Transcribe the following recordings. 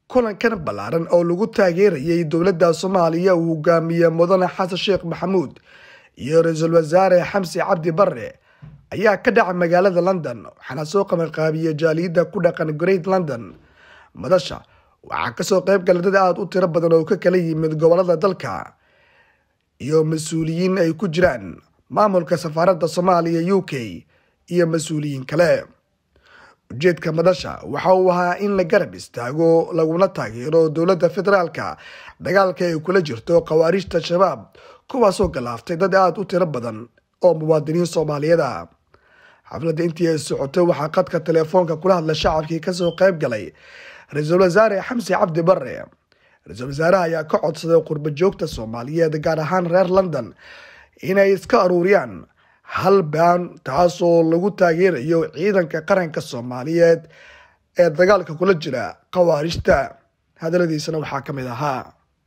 kulankan ballaaran oo lagu taageerayay dowladda soomaaliya uu hogaamiye mudane xasan sheekh maxamuud iyo ra-iisul wasaare xamsi cabdi bare ayaa ka dhacay magaalada london waxaana soo qabanqaabiyey jaaliyadda ku dhaqan great london madasha waxaa kasoo qayb gala dad aada u tiro badan oo ka kala yimid gobolada dalka iyo mas-uuliyiin ay ku jiraan maamulka safaaradda soomaaliya u k iyo mas-uuliyiin kale ujeedka madasha waxa uu ahaa in la garab istaago laguna taageero dowladda federaalka dagaalka ay kula jirto khawaarijta shabaab kuwaasoo galaaftay dad aada u tiro badan oo muwaadiniin soomaaliyeed ah xafladda intii ay socotay waxaa qadka teleefoonka kula hadla shacabkii kasoo qayb galay ra-iisul wasaare xamsi cabdi bare ra-iisul wasaaraha ayaa ka codsaday qurba joogta soomaaliyeed gaar ahaan reer london inay iska aruuriyaan hal baan taasoo lagu taageerayo ciidanka qaranka soomaaliyeed ee dagaalka kula jira khawaarijta hadaladiisana waxaa ka mid ahaa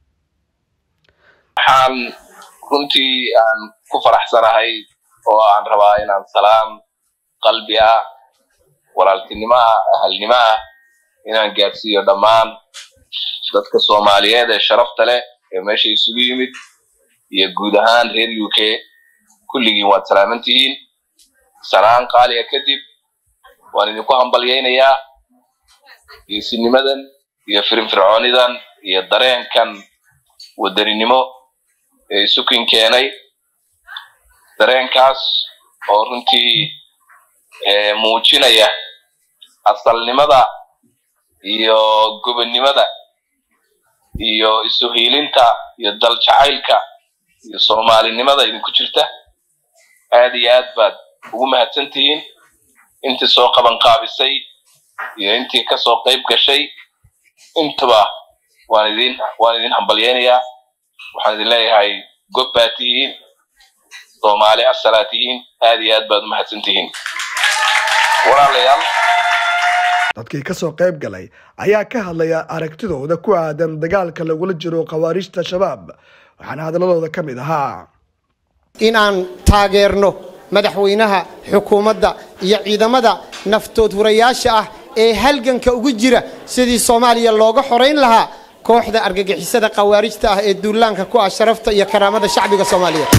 waxaan runtii aan ku faraxsanahay oo aan rabaa inaan salaam qalbi ah walaaltinimo ah ahalnimo ah inaan gaadsiiyo dhammaan dadka soomaaliyeed ee sharafta leh ee meesha isugu yimid iyo guud ahaan reer u k kulligiin waad salaaman tihiin salaan qaaliga kadib waan idinku hambalyaynayaa geesinimadan iyo firfircoonidan iyo dareenkan wadaninimo ee isukin keenay dareenkaas oo runtii muujinaya asalnimada iyo gobonnimada iyo isuhiilinta iyo dal jacaylka iyo soomaalinimada idinku jirta aad iyo aad baad ugu mahadsan tihiin intii soo qaban qaabisay iyo intii kasoo qayb gashay intuba waan idin waan idin hambalyaynayaa waxaan idin leeyahay gob baad tihiin soomaali asalaa tihiin aad iyo aad baad u mahadsan tihiin walaalayaal dadkii kasoo qayb galay ayaa ka hadlaya aragtidooda ku aadan dagaalka lagula jiro khawaarijta shabaab waxaana hadalladooda ka mid ahaa inaan taageerno madaxweynaha xukuumadda iyo ciidamada naftood hurayaasha ah ee halganka ugu jira sidii soomaaliya looga xorayn lahaa kooxda argagixisada khawaarijta ah ee duulaanka ku ah sharafta iyo karaamada shacbiga soomaaliyeed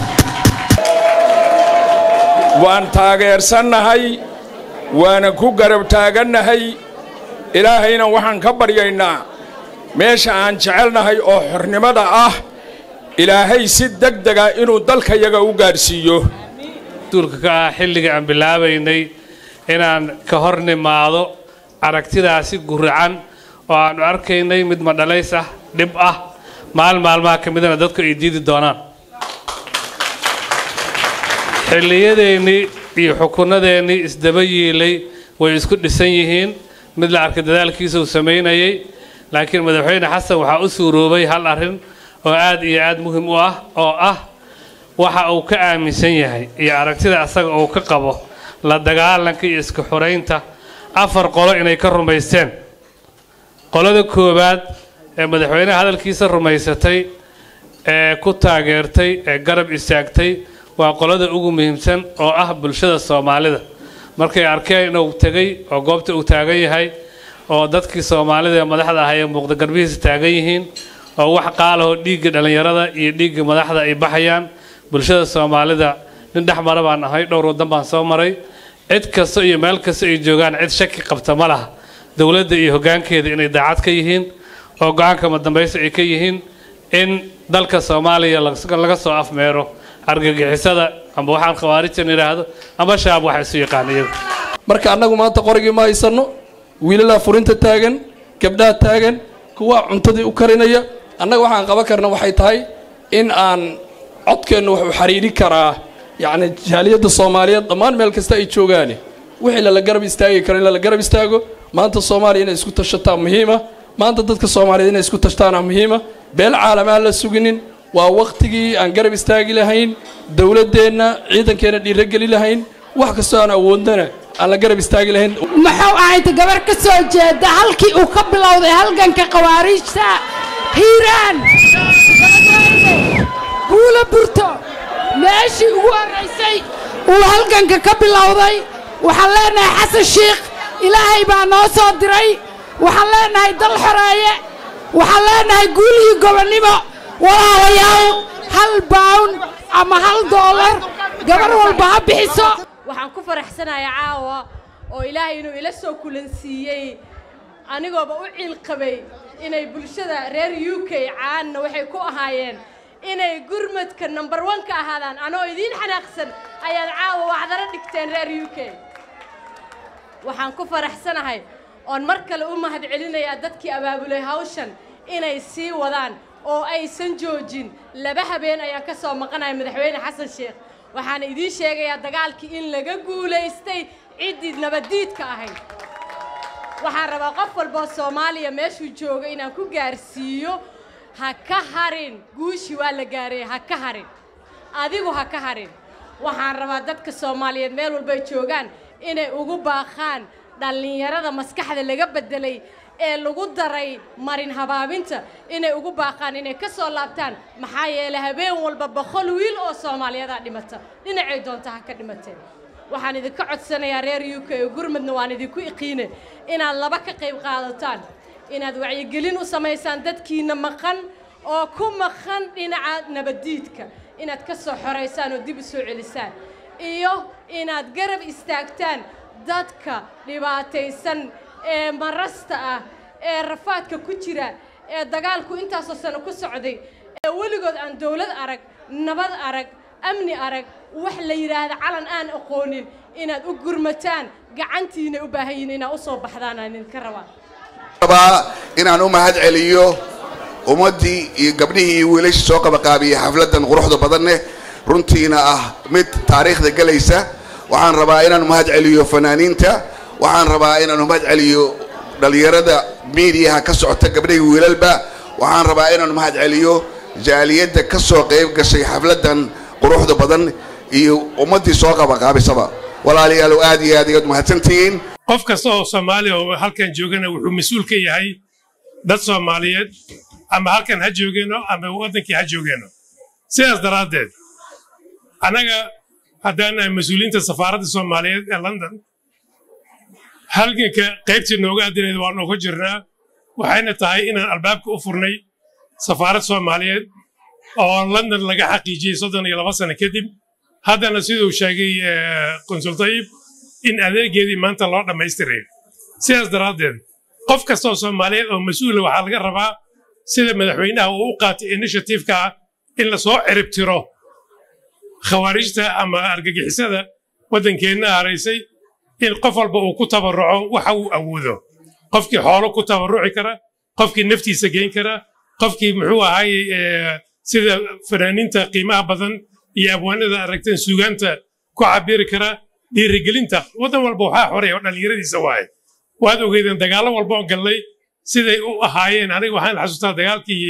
waan taageersannahay waana ku garab taagannahay ilaahayna waxaan ka baryaynaa meesha aan jecelnahay oo xornimada ah ilaahay si deg dega inuu dalkayaga u gaadhsiiyo duulka ka ah xilliga aan bilaabaynay inaan ka hor nimaado aragtidaasi guracan oo aannu arkaynay mid madhalays ah dhib ah maalin maalmaha ka midana dadku ay diidi doonaan xilliyadeennii iyo xukunnadeennii isdaba yiilay way isku dhisan yihiin mid la arkay dadaalkiisa uu samaynayay laakiin madaxweyne xasan waxaa u suuroobay hal arrin oo aad iyo aad muhim u ah oo ah waxa uu ka aaminsan yahay iyo aragtida asaga uu ka qabo la dagaalanka iyo iska xoraynta afar qolo inay ka rumaysteen qolada koowaad ee madaxweyneha hadalkiisa rumaysatay ee ku taageertay ee garab istaagtay waa qolada ugu muhiimsan oo ah bulshada soomaalida markay arkeen inuu tegay oo goobta uu taagan yahay oo dadkii soomaalida ee madaxda ahaa ee muuqda garbihiisa taagan yihiin oo wax qaalahoo dhiigga dhallinyarada iyo dhiigga madaxda ay baxayaan bulshada soomaalida nin dhex mara baan ahay dhowr waddan baan soo maray cid kasta iyo meel kasta ay joogaan cid shaki qabta ma laha dowladda iyo hoggaankeeda inay daacad ka yihiin oo go-aanka madambaysta ay ka yihiin in dalka soomaaliya laga soo afmeero argagixisada amba waxaan khawaarijtan idhaahdo amba shabaab waxa isu yaqaan iyagu marka annagu maanta qorigii ma haysanno wiilalaa furinta taagan gabdhaha taagan kuwaa cuntadii u karinaya annaga waxaan qaban karna waxay tahay in aan codkeennu wuxuu xariiri karaa yacni jaaliyadda soomaaliyeed dhammaan meel kasta ay joogaane wixii lala garab istaagi karo in lala garab istaago maanta soomaaliya inay isku tashataa muhiima maanta dadka soomaaliyeed inay isku tashtaana muhiima beel caalam aan la suginin waa wakhtigii aan garab istaagi lahayn dowladdeenna ciidankeenna dhiirogeli lahayn wax kastoo aan awoodnana aan la garab istaagi lahayn muxuu ahayta gabar ka soo jeeda halkii uu ka bilowday halganka khawaariijta hiiraan guula burto meeshii ugu horraysay uu halganka ka bilowday waxaan leenahay xasan shiikh ilaahay baa noo soo diray waxaan leenahay dal xoreeye waxaan leenahay guul iyo gobonnimo walaalayaal hal bawn ama hal doolar gabar walba ha bixiso waxaan ku faraxsanayaa caawa oo ilaahay inuu ila soo kulansiiyey anigooba u ciilqabay inay bulshada reer u k caanna waxay ku ahaayeen inay gurmadka number one ka ahaadaan anoo idiin xanaaqsan ayaad caawa waxdaro dhigteen reer u k waxaan ku faraxsanahay oon mar kale u mahad celinayaa dadkii abaabulay hawshan inay sii wadaan oo aysan joojin laba habeen ayaan ka soo maqanaya madaxweyne xasan sheekh waxaana idiin sheegayaa dagaalkii in laga guulaystay ciddii nabaddiidka ahayd waxaan rabaa qof walboo soomaaliya meeshuu jooga inaan ku gaarsiiyo ha ka harin guushii waa la gaaray ha ka harin adigu ha ka harin waxaan rabaa dadka soomaaliyeed meel walbay joogaan inay ugu baaqaan dhallinyarada maskaxda laga beddelay ee lagu daray marin habaabinta inay ugu baaqaan inay ka soo laabtaan maxaa yeelay habeen walba boqol wiil oo soomaaliyadaa dhimata dhinacay doonta ha ka dhimateen waxaan idinka codsanayaa reer u k oo gurmadna waan idinku iqiine inaad laba ka qayb qaadataan inaad wacyigelin u samaysaan dadkiina maqan oo ku maqan dhinaca nabaddiidka inaad ka soo xoraysaan oo dib u soo celisaan iyo inaad garab istaagtaan dadka dhibaataysan ee marasta ah ee rafaadka ku jira ee dagaalku intaasoo sano ku socday ee weligood aan dawlad arag nabad arag amni arag wax la yidhaahda calan aan aqoonin inaad u gurmataan gacantiina u baahan yihiin inaad u soo baxdaan aan idinka rabaa rabaa inaan u mahad celiyo ummaddii iyo gabdhihii iyo wiilashii soo qabaqaabiyey xafladdan quruxda badanne runtiina ah mid taariikhda gelaysa waxaan rabaa inaan mahad celiyo fanaaniinta waxaan rabaa inaan mahad celiyo dhallinyarada miidiyaha ka socota gabdhihii wiilalba waxaan rabaa inaan mahad celiyo jaaliyadda ka soo qayb gashay xafladdan quruxda badan iyo ummaddii soo qabaqaabisaba walaalayaal aad iyo aad ayaad mahadsantihiin qof kasta oo soomaaliya oo halkan joogana wuxuu mas-uul ka yahay dad soomaaliyeed ama halkan ha joogeeno ama waddankii ha joogeeno sidaas daraaddeed annaga haddaan nahay mas-uuliyiinta safaaradda soomaaliyeed ee london halganka qaybtii nooga adinayd waa nooga jirnaa waxayna tahay inaan albaabka u furnay safaarad soomaaliyeed oo london laga xaqiijiyey soddon iyo laba sano kadib haddana siduu sheegay konsul tayib in adeegeedii maanta loo dhammaystiray sidaas daraaddeed qof kastaoo soomaaliyeed oo mas-uula waxaa laga rabaa sida madaxweynaha uu u qaatay initiativeka ah in lasoo ciribtiro khawaarijta ama argagixisada waddankeenna haraysay in qof walba uu ku tabarruco waxa uu awoodo qofkii xoolo ku tabarruci kara qofkii naftiisa geyn kara qofkii muxuu ahaay sida fanaaniinta qiimaha badan iyo abwaanada aragteen suugaanta ku cabiri kara dhiirigelinta waddan walba waxaa xoray oo dhallinyaradiisa waaye waad ogeydeen dagaallo walba oo gallay siday u ahaayeen aniga waxaan xasuustaa dagaalkii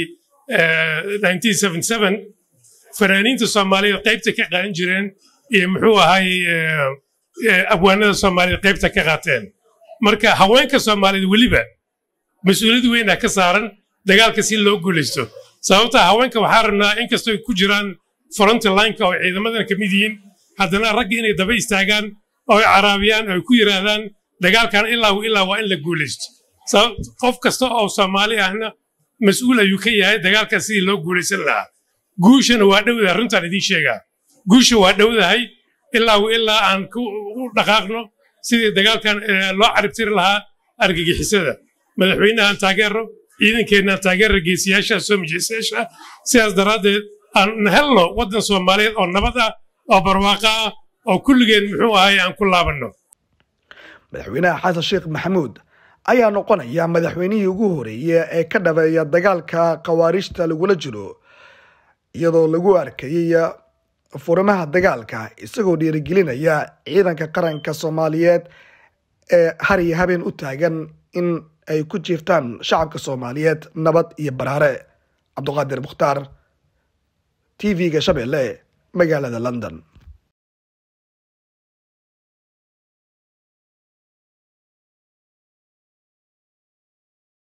fanaaniinta soomaaliyeed qaybta ka qaadan jireen iyo muxuu ahaay abwaanada soomaaliyeed qaybta ka qaateen marka haweenka soomaaliyeed weliba mas-uuliyad weynaa ka saaran dagaalka si loo guulaysto sababta haweenka waxaa rabnaa inkastoo ku jiraan frontlineka oo ciidamadan ka mid yihiin haddana ragga inay daba istaagaan oo ay caraabiyaan oo ay ku yidhaahdaan dagaalkan ilaa ilaa waa in la guulaysto qof kasta oo soomaali ahna mas-uul ayuu ka yahay dagaalkan sidii loo guulaysan lahaa guushana waa dhowdahay runtaan idiin sheegaa guusha waa dhowdahay ilaa ilaa aan u dhaqaaqno sidii dagaalkan loo caribtiri lahaa argagixisada madaxweynahan taageero ciidankeennan taageera geesiyaasha soo mijeesayaasha sidaas daraaddeed aan helno waddan soomaaliyeed oo nabad ah oo barwaaqo ah oo kulligeen muxuu ahay aan ku laabanno madaxweynaha xasan sheekh maxamuud ayaa noqonaya madaxweynihii ugu horeeyey ee ka dhabeeya dagaalka khawaarijta lagula jiro iyadoo lagu arkayay furimaha dagaalka isagoo dhiirigelinaya ciidanka qaranka soomaaliyeed ee har iyo habeen u taagan in ay ku jiiftaan shacabka soomaaliyeed nabad iyo baraare cabduqaadir mukhtaar t v-ga shabeelle magaalada london